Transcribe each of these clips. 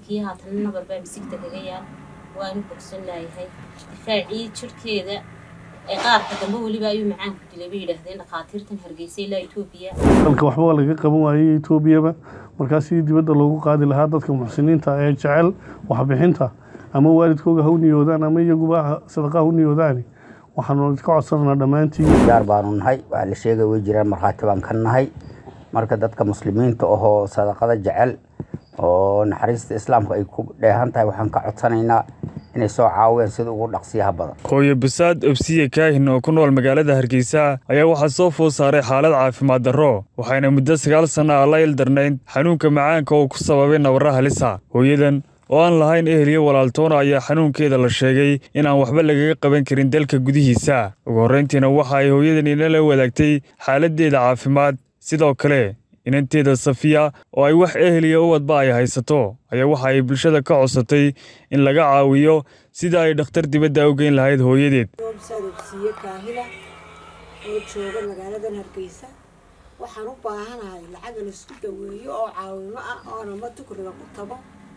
iminkii haatan nabar baa misigta kaga yaal waanu bogsan laayahay difaacii jirhkeeda ee qaarka dambe weliba ayuu macaanku dilay bay yidhaahdeen dhakhaatiirtan hargeysa ilaa etoobiya dalka waxba laga qaban waayey etoobiyaba markaa sidii dibadda loogu qaadi lahaa dadka muxsiniinta ee jecel waxbixinta ama waalidkooga ha u niyoodaan ama iyaguba sadaqa ha u niyoodaani waxaanu ka codsananaa dhammaantiin gaar baanu nahay waa la sheegay way jiraan markhaati baan ka nahay marka dadka muslimiinta ahoo sadaqada jecel oo naxariista islaamka ay ku dheehan tahay waxaan ka codsanaynaa inay soo caawiyaan sida ugu dhaqsiyaha badan hooyo basaad obsiye kaahin oo ku nool magaalada hargeysa ayaa waxaa soo food saaray xaalad caafimaad darro waxayna muddo sagaal sanno ah la ildarnayd xanuunka macaanka oo ku sababay nabarra halisa hooyadan oo aan lahayn eheliyo walaaltoona ayaa xanuunkeeda la sheegay in aan waxba lagaga qaban karin dalka gudihiisa ugu horrayntiina waxa ay hooyadan inala wadaagtay xaaladdeeda caafimaad sidoo kale inanteeda safiya oo ay wax eheliya uwadba ay haysato ayaa waxa ay bulshada ka codsatay in laga caawiyo sida ay dhakhtar dibadda u geyn lahayd hooyadeed obsiye kaahila oo jooga magaaladan hargeysa waxaan u baahanahay lacag laisku daweeyo oo caawimo ah oona ma tukriga ku tago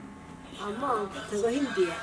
ama aan ku tago hindiya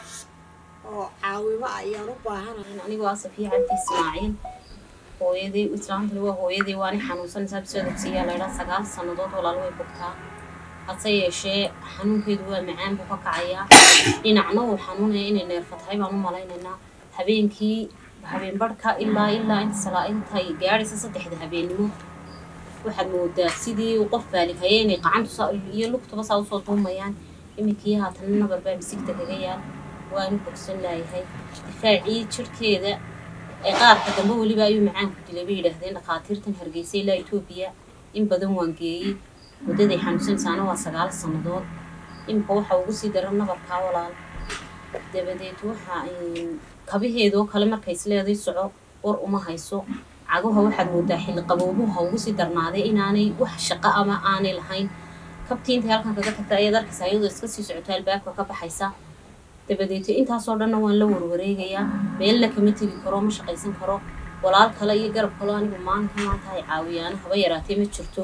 oo caawimo ah ayaan u baahanahay anigu waa safiya cabdi ismaaciil hooyadii islaantani waa hooyadii waani xanuunsanaysaa bisoodabsiiyaa laydhaa sagaal sannadood walaal way bogtaa hase yeeshee xanuunkeedu waa macaan buu ka kacayaa dhinacna uu xanuunaya inay neerfa tahay baan u malaynaynaa habeenkii habeen barhka ilaa ilaa inta intay gaadhaysa saddexda habeennimo waxaad moodaa sidii uu qof baalighaye inay qacantu iyo lugtuba saa usoo duumayaan iminkii haatan nabar baa misigta kaga yaal waanu bogsan laayahay difaacii jirhkeeda ee qaarka dambe weliba ayuu macaanku dilay bay yidhaahdeen dhakhaatiirtan hargeysa ilaa etoobiya in badan waan geeyey muddaday xanuunsanaysaana waa sagaal sannadood iminka waxa ugu sii daran nabarkaa walaal dabadeed waxa kabaheedoo kale markay isleeday soco war uma hayso cagaha waxaad moodaa xilli qaboobuha ugu sii darnaaday inaanay wax shaqo ama aanay lahayn kabtii intay halkan kaga tagta ayaad arkaysa ayadoo iska sii socoto albaabka ka baxaysa dabadeeto intaasoo dhanna waan la warwareegayaa meelna kama tegi karo ma shaqaysan karo walaal kale iyo garab kaloo anigu maalinka maanta ay caawiyaana haba yaraatee ma jirto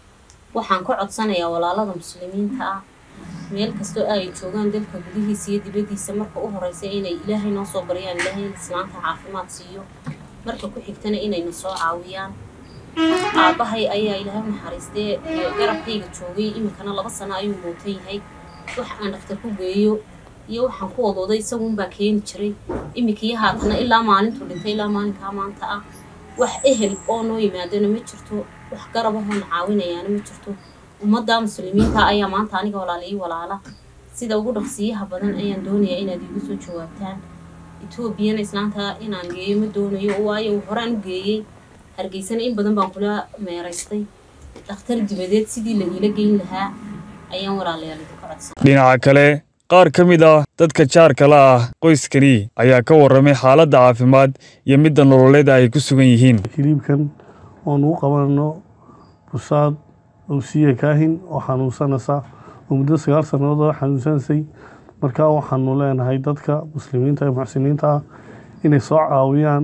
waxaan ka codsanayaa walaalada muslimiinta ah meel kastoo ay joogaan dalka gudihiisa iyo dibaddiisa marka u horeysa inay ilaahay noo soo baryaan ilaahay in islaanta caafimaad siiyo marka ku xigtana inayna soo caawiyaan aabbahay ayaa ilaahay u naxariistee garabkayga joogay iminkana laba sano ayuu mootan yahay wax aan dhaktar ku geeyo iyo waxaan ku wadooday isaguunbaa keeni jiray iminkii haatana ilaa maalintuu dhintay ilaa maalinkaa maanta ah wax ehel oo noo yimaadana ma jirto wax garabahoona caawinayaana ma jirto ummadda muslimiinta ayaa maanta aniga walaala ii walaala sida ugu dhaqsiyaha badan ayaan doonayaa inaad iigu soo jawaabtaan etoobiyana islaanta inaan geeyo ma doonayo waayo horaan u geeyey hargeysana in badan baan kula meeraystay dhakhtar dibadeed sidii la iila geyn lahaa ayaan walaalayaal idinka codsan dhinaca kale qaar ka mid ah dadka jaarka la ah qoyskani ayaa ka warramay xaaladda caafimaad iyo midda nololeed ay ku sugan yihiin hiliibkan oon ugu qabanano busaad owsiye kaahin oo xanuunsanaysa oo muddo sagaal sannadood oo xanuunsanaysay markaa waxaanu leenahay dadka muslimiinta ee muxsiniinta ah inay soo caawiyaan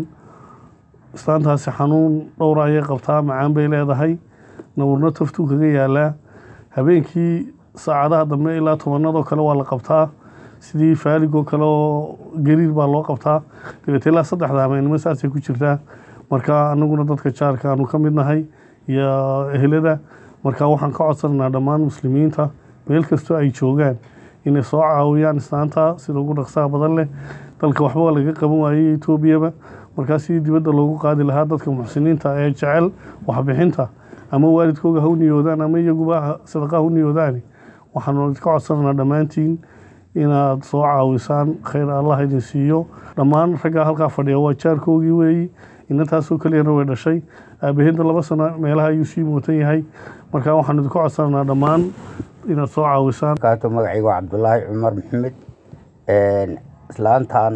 islaantaasi xanuun dhowra ayay qabtaa macaan bay leedahay naburno taftuu kaga yaalaa habeenkii saacadaha dambe ilaa tobanadoo kale waa la qabtaa sidii faaligoo kale oo gariir baa loo qabtaa dabeete ilaa saddexda habeenimo saasay ku jirtaa marka anaguna dadka jaarka aanu ka mid nahay iyo ehelada marka waxaan ka codsananaa dhammaan muslimiinta meel kastoo ay joogaan inay soo caawiyaan islaanta sida ugu dhaqsaha badan leh dalka waxba laga qaban waayey etoobiyaba markaa sidii dibadda loogu qaadi lahaa dadka muxsiniinta ee jecel waxbixinta ama waalidkooga ha u niyoodaan ama iyaguba sadaqa ha u niyoodaani waxaanu ka codsananaa dhammaantiin inaad soo caawisaan khayr allah idin siiyo dhammaan raggaa halkaa fadhiya waa jaarkoogii weeyi inantaasoo keliyana way dhashay aabaheedna laba sano meelaha ayuu sii mootan yahay marka waxaanu idinka codsananaa dhammaan inaad soo caawisaan kaato magacayga waa cabdulaahi cumar maxamed islaantan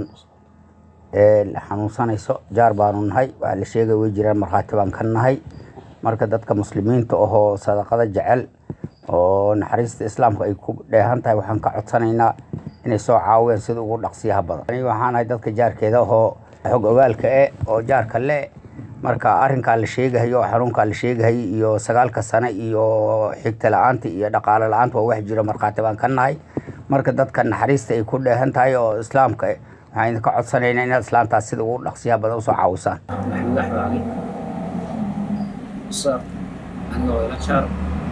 xanuunsanayso jaar baanu nahay waa la sheegay way jiraan markhaati baan ka nahay marka dadka muslimiinta ahoo sadaqada jecel oo naxariista islaamka ay ku dheehan tahay waxaan ka codsanaynaa inay soo caawiyaan sida ugu dhaqsiyaha badan aniga waxaan ahay dadka jaarkeeda ahoo xog ogaalka e oo jaarka le marka arrinkaa la sheegahayo xanuunkaa la sheegahayay iyo sagaalka sane iyo xigta la-aanta iyo dhaqaale la-aanta waa wax jiro markhaati baan ka nahay marka dadka naxariista ay ku dheehan tahay oo islaamka waxaan idinka codsanaynaa inaad islaamtaas sida ugu dhaqsiyaha badan usoo caawisaan maxamed axmed cali usaar aniga oo ila jaar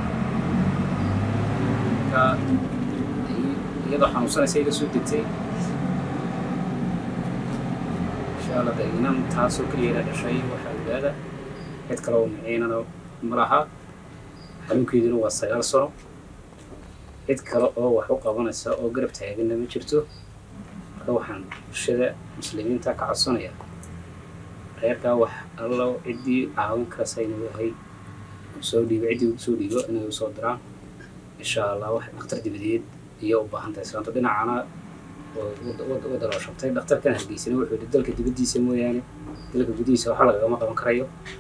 marka iyadoo xanuunsanaysa iga soo degtay insha allah de inan taasoo keliya ila dhashay waxaa ogaada cid kale oo maciinana ma laha xanuunkeeduna waa sagaal sano cid kale oo wax u qabanaysa oo garab taaganna ma jirto marka waxaan bulshada muslimiinta ka codsanaya reerkaa wax allo ciddii caawin karaysa inuu yahay soo dhiibo ciddii soo dhiibo inay u soo diraan insha allah wax dhakhtar dibadeed iyo u baahan tahay islaanto dhinacana wadda loo shabtay dhakhtarkan hargeysana wuxuu yidhi dalka dibaddiisa mooyaane dalka gudihiisa waxa lagagama qaban karayo